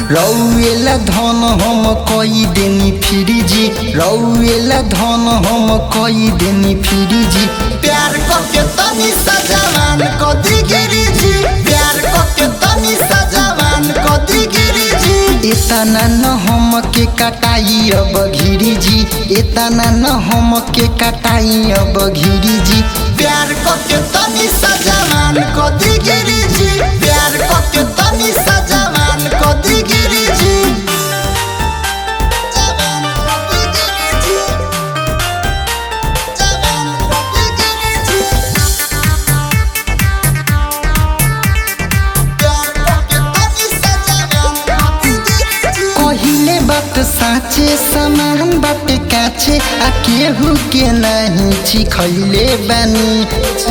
रौएला धन हम कई देनी फिरी जी रौएला धन हम कई देनी फिरी जी प्यार करके तनी सजावान कदी गिरी जी प्यार करके तनी सजावान कदी गिरी जी इतना न हम के कटाई अब घिरी जी इतना न हम के कटाई अब घिरी जी प्यार करके तनी सजावान कदी गिरी जी प्यार करके तनी सजावान कदी गिरी जी जवान कदी गिरी जी जवान कदी गिरी जी प्यार करके तनी सजावान कदी गिरी जी कहिले बात साँचे समान बाटे काचे आ केहू के नहीं चिखैले बानी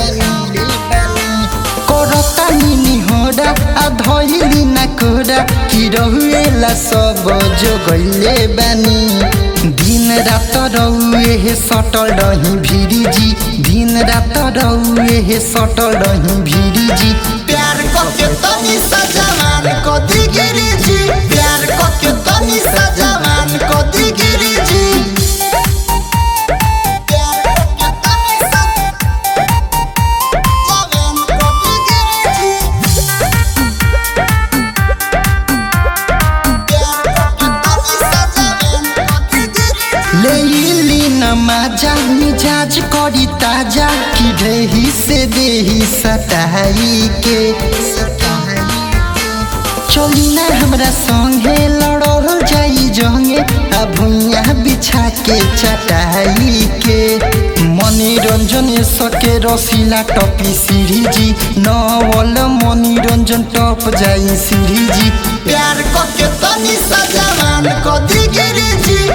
करता निनी होडा आ धैली ना कोडा कि रहुएला सब जो गैले बानी दिन रात रहुए हे सटल रही भिरी जी दिन रात रहुए हे सटल रही भिरी जी प्यार करके तनी सजावान कदी गिरी जी प्यार करके तनी सजावान कदी गिरी जी प्यार करके तनी सजावान कदी गिरी जी लेली नमाजा मिजाज करी ताजा कि ढेही से देही सटाई के चली ना हमरा संगे लड़ल जाई जंगे आ भुइया बिछा के चटाई के मनोरंजन सके रसीला टपी सीढ़ी जी नवल मनोरंजन टप जाई सीढ़ी जी प्यार करके तनी सजावान कदी गिरी जी